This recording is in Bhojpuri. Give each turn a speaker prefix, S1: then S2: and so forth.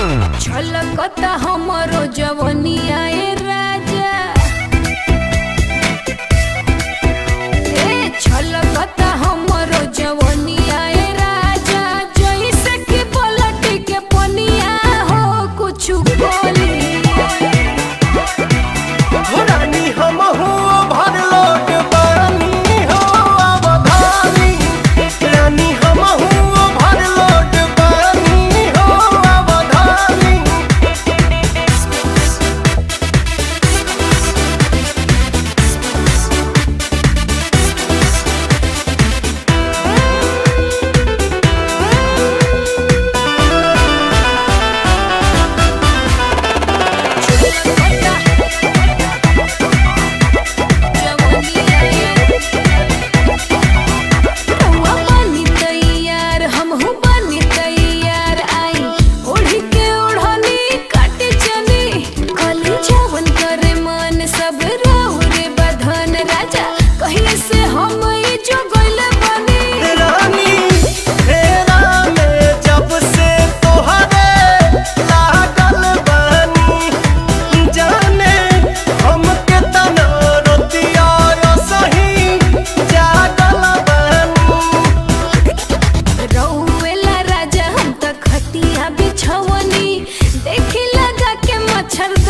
S1: छलकता हमरो जवनिया ए राजा ए छलकता हमरो जवनिया ए राजा जइसे कि पलटी के पनिया हो कुछु बोली
S2: रानी हम हो भर लोट बानी हो अवधानी रानी हम हो भर लोट बानी हो अवधानी
S1: सब राहु रे बधन राजा कहीं से हम ई जो गइल बनी
S2: रानी फेरा में जब से तोहरे लागल बानी जाने हमके तना रोतिया सही जागल बानी
S1: रउएला राजा हम त खटिया बिछवनी देखी लगा के मच्छर